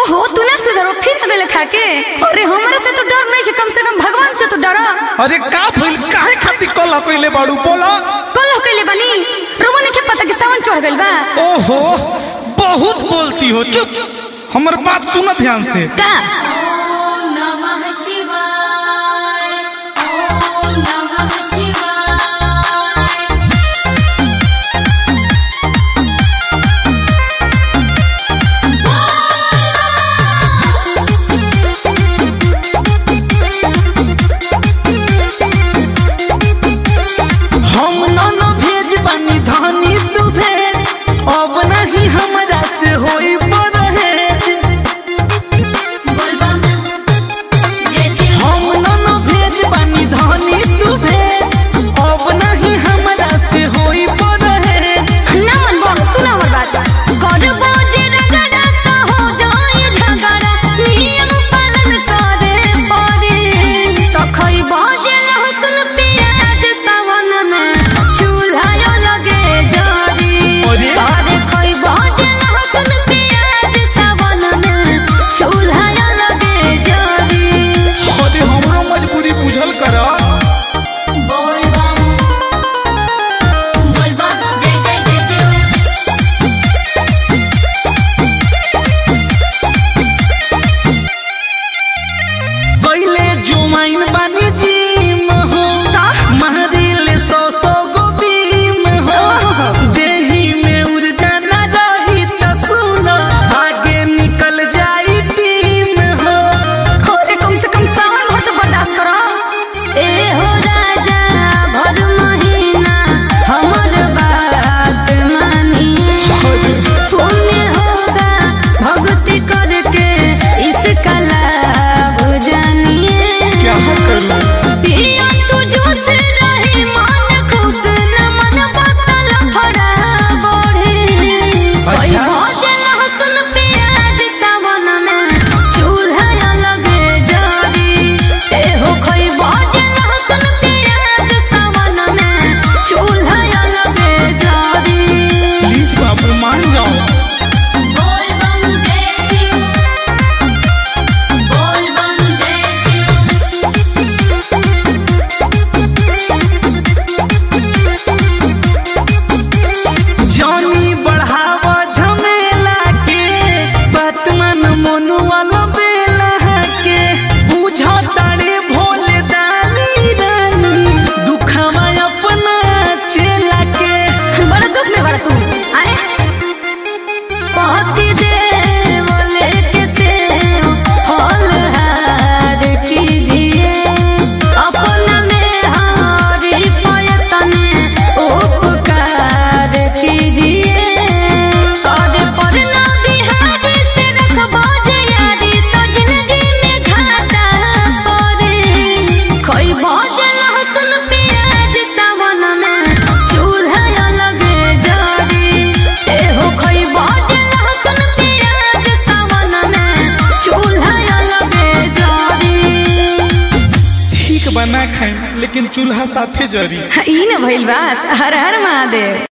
ओहो तू ना सुधरो फिर अगले खाके अरे हमरा से तो डर नहीं कि कम से कम भगवान से तो डरा अरे का भइल काहे खातिर कल कइले बाड़ू बोला कल हो कइले बनी रोवा ने के पता कि सावन चढ़ गइल बा ओहो बहुत बोलती हो चुप हमर बात सुन ध्यान से का नमः शिवाय ॐ नमः शिवाय हम नन भेज बानी धानी तू भेज अब नहीं हमरा से होई परहेज बोलबम जय शिव हम नन भेज बानी धानी तू भेज अब नहीं हमरा से होई परहेज ना मन बो सुना हमर बात करबो जे रगड़ा तो हो जाए झगड़ा नियम पालन करे पड़े तो खइबो जे लहसुन प्याज सावन में चूल्हा लगे जरी अरे? अरे खइबो जे लहसुन प्याज सावन में चूल्हा लगे जरी अरे हमरो मजबूरी बुझल कर बोलबम बोलबम जय जय जय शिव पहले जुमाइन बानी जीम हो ता? महरिल सौ सौ गो बीम हो देही में ऊर्जा न रही त सुनो आगे निकल जाई टीम हो अरे कम से कम सावन भर तो बर्दाश्त करो ए हो राजा भर महीना हमर बात मानिए पुण्य होगा भक्ति करके इसका लाभ जानिए क्या करूं पिया तू जोश रही मन खुश न मन बदल फड़ा बढ़े कोई भोजन लहसुन प्याज सावन में चूल्हा लगे जरी ए हो कोई भोजन लहसुन प्याज सावन में चूल्हा लगे जरी प्लीज बाबू मान जाओ बोलबम जय शिव बोलबम जय शिव जानी बढ़ाव झमेला के बात मन मनुआ बेला के बुझो तारे भोले दानी रानी दुखवा अपना चेला के बड़ा दुख में बड़ा तू आए पति देव लेके सेव फलहार कीजिए अपना में हरी प्रयत्न उपकार कीजिए और परना बिहारी से रखबो जे यारी तो जिंदगी में घाटा पड़े खइबो जे लहसुन प्याज सावन में चूल्हा लगे जरी एहो खइबो जे लहसुन प्याज सावन में चूल्हा लगे जरी ठीक बना खाई लेकिन चूल्हा साथे जरी ई न भइल बात हर हर महादेव